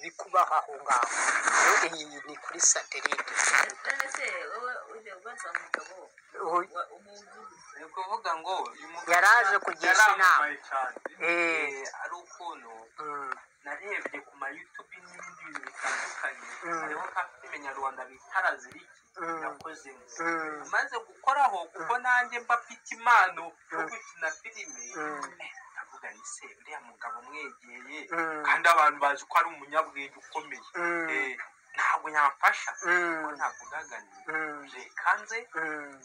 ibikubaho aho ngaho iyi ni kuri satelite nonese wowe ujya ubaza umugabo wa- umuntu ni ukuvuga ngo uyu mugabo Yari aje kugisha inama. yaramamaye cyane Eh. Eh, ari ukuntu Mm, narebye ku ma YouTube n'ibindi bintu bitandukanye Mm. hariho ka filime nyarwanda bita Raziliki Mm. yakozemo Mm. maze gukoraho kuko nanjye mba mfite impano yo Mm. gukina filime Mm. Eh, ndavuga ni se uriya mugabo umwegeye Mm. kandi abantu bazi ko ari umunyabwenge ukomeye Mm. Eh, ntabwo yamfasha kuko mm, ntabwo ugaganiye mm, kanze mm.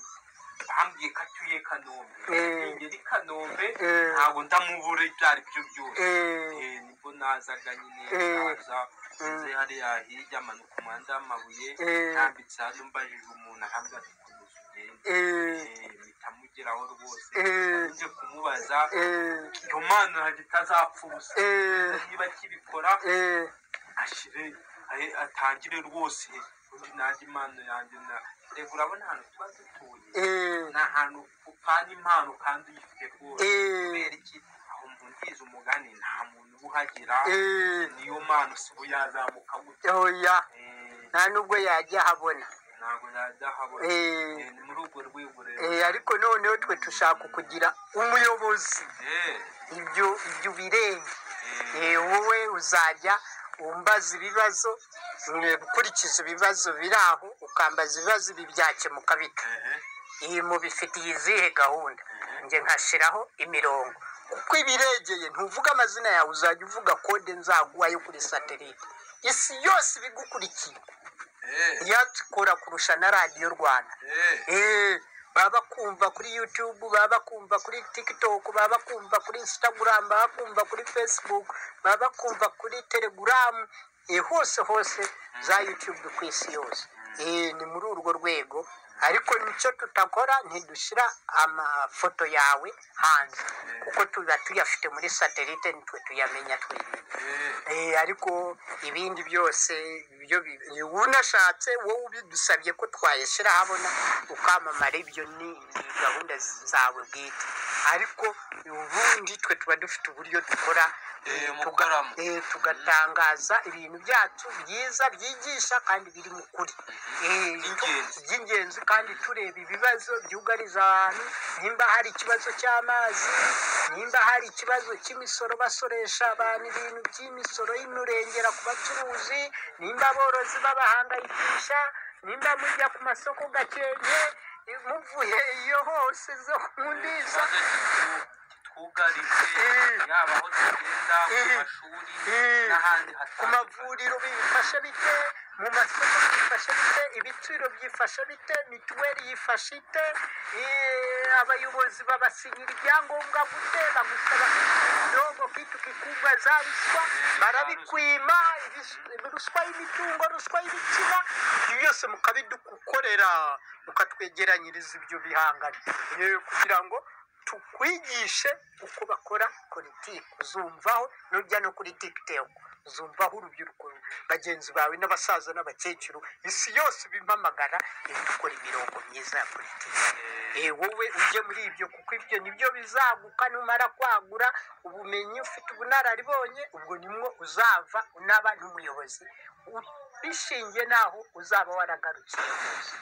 bambwiye ko atuye kanombe Eh. ingeri kanombe Eh. ntabwo ndamubura ibyo ari byo byose Eh, Eh, nibwo nazaga nyine Eh. naza nze hariya hirya amanuka umuhanda w'amabuye Eh. ntambitse hano mbajije umuntu ahabwa ati komeza ugende eh, Eh, mpita mugeraho rwose Eh. nje kumubaza eh, iyo mana ntabwo itazapfa ubusa eh, niba akibikora eh, ashire ahe- atangire rwose undi nanjye impano yanjye na reba urabona ahantu tuba dutuye eh, ni ahantu upana impano kandi uyifite rwose Eh. kubera iki aho mpundiza umugani nta muntu uba uhagira eh. niyo mpano si ubu yazamuka gutya oya Eh, nta n'ubwo yajya ahabona ntabwo yadahabona Eh. Eh, ni muri urwo rwego rero Eh, ariko noneho twe dushaka kugira umuyobozi Eh, ibyo ibyo ubirenge eh, Eh, wowe uzajya umbaza ibibazo eh, gukurikiza ibibazo biri aho ukambaza ibibazo ibi byakemuka bite eh, iyi mubifitiye izihe gahunda njye nkashyiraho imirongo kuko ibiregeye ntuvuga amazina yawe uzajya uvuga kode nzaguha yo kuri satelite isi yose ibigukurikiye eh, yatsikora kurusha na radiyo rwanda eh, Eh, baba bakumva kuri youtube baba bakumva kuri tiktok baba bakumva kuri instagram baba bakumva kuri facebook baba bakumva kuri telegram eh, hose hose za youtube ku isi yose Eh, ni muri urwo rwego ariko nicyo tutakora ntidushyira amafoto yawe hanze kuko tuba tuyafite muri satelite nitwe tuyamenya twenyine eh. Eh, ariko ibindi byose ibyo bi- eh, unashatse wowe ubidusabye ko twayashyira ahabona ukamamara ibyo ni ni gahunda z- zawe bwite ariko ubundi twe tuba dufite uburyo dukora eh, Eh, tuga- mukoramo. eh, tugatangaza ibintu byacu byiza byigisha kandi biri mu kuri Eh, By'ingenzi. by'ingenzi kandi tureba ibibazo byugariza abantu nimba hari ikibazo cy'amazi nimba hari ikibazo cy'imisoro basoresha abantu ibintu by'imisoro y'imurengera ku bacuruzi nimba aborozi babahangayikisha nimba mujya ku masoko gakenke muvuye iyo hose zo kumundisha ikibazo kitwugaritse yaba aho tugenda ku mashuri n'ahandi ku hatandukanye mavuriro bifashe bite mu masoko byifashe bite ibiciro byifashe bite mituweli yifashe ite Eh, abayobozi babasinyira ibyangombwa gute bagusaba ikidogo kitu kikubwa za ruswa barabikwima ibis- ruswa y'imitungo ruswa y'ibitsina ibyo byose mukabidukorera mukatwegeranyiriza ibyo bihangano Eh, kugira ngo tukwigishe uko bakora politiki uzumvaho nujya no kuri tiktok uzumvaho urubyiruko bagenzi bawe n'abasaza n'abakecuru isi yose bimamagara iyo dukora imirongo myiza ya politiki Eh, wowe ujye muri ibyo kuko ibyo nibyo bizaguka numara kwagura ubumenyi ufite ubunararibonye ubwo nimwo uzava unaba n'umuyobozi U- bishingiye n'aho uzaba waragarukiye hose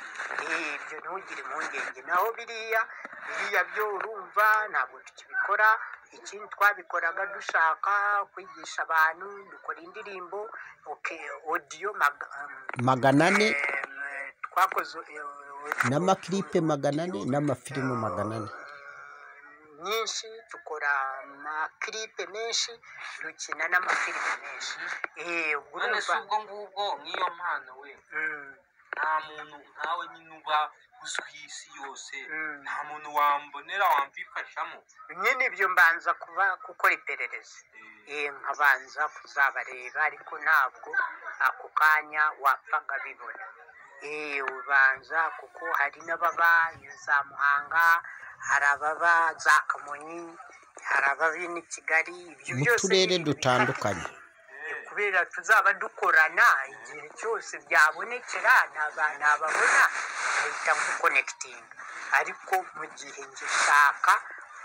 Eh, ibyo ntugire impungenge naho biriya biriya byo urumva ntabwo tukibikora ikindi twabikoraga dushaka kwigisha abantu dukora indirimbo okay, audio mag, um, magana ane em, eh, twakoze eh, n'amakiripe magana ane n'amafilimu magana ane nyinshi tukora amakiripe menshi dukina n'amafilime menshi Eh, ubwo none se urumva ubwo ngubwo nk'iyo mpano we Mm, nta muntu nkawe nyine uba uzwi isi yose Mm. nta muntu wambonera wamvifashamo nyine ibyo mbanza kuba gukora iperereza Eh, nkabanza kuzabareba ariko ntabwo ako kanya wapfaga bibona Eh, ubanza kuko hari n'ababa za muhanga hari ababa za kamonyi hari ababa ni kigali ibyo mu byose turere ni- dutandukanye kubera tuzaba dukorana igihe cyose byabonekera ntaba ntababona mpita nkukonekitinga ariko mu gihe njye shaka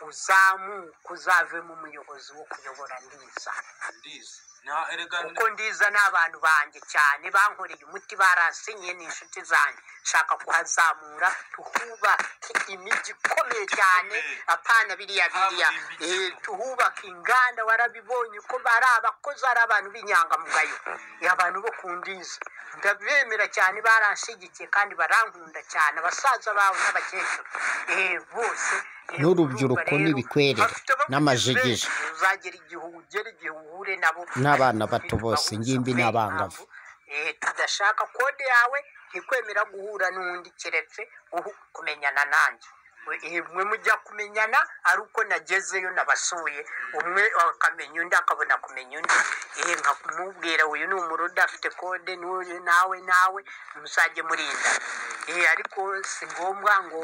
uzamu kuzavemo umuyobozi wo kuyobora ndiza ndizi na erega kuko ndiza ni abantu banjye cyane bankoreye umuti baransinyiye ni inshuti zanjye nshaka kuhazamura tuhubake imijyi ikomeye cyane apana biriya biriya Kaburimbo eh, tuhubake inganda warabibonye ko ari abakozi ari abantu b'inyangamugayo Eh, abantu bo ku ndiza ndabemera cyane baranshyigikiye kandi barankunda cyane abasaza bawe n'abakecuru Eh, bose eh, N'urubyiruko urumva rero, n'ibikwerere, bafite abakunzi n'amajegere. benshi. uzagera igihe ugere igihe uhure nabo N'abana bato bose, ingimbi n'abangavu. Eh, tudashaka kode yawe ntikwemera guhura n'undi keretse uhu kumenyana nanjye We- eh, mwe mujya kumenyana ari uko nagezeyo nabasuye umwe akamenya undi akabona kumenya undi eh, nka kumubwira uyu ni umuruda afite kode n'uyu nawe nawe muzajye murinda eh, ariko si ngombwa ngo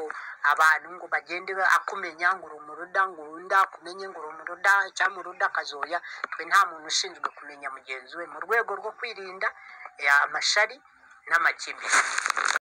abantu ngo bagende ba- akumenya ngo uri umuruda ngo undi akumenye ngo uri umuruda cyangwa umuruda akazoya twe nta muntu ushinzwe kumenya mugenzi we mu rwego rwo kwirinda eh, amashari n'amakimbirane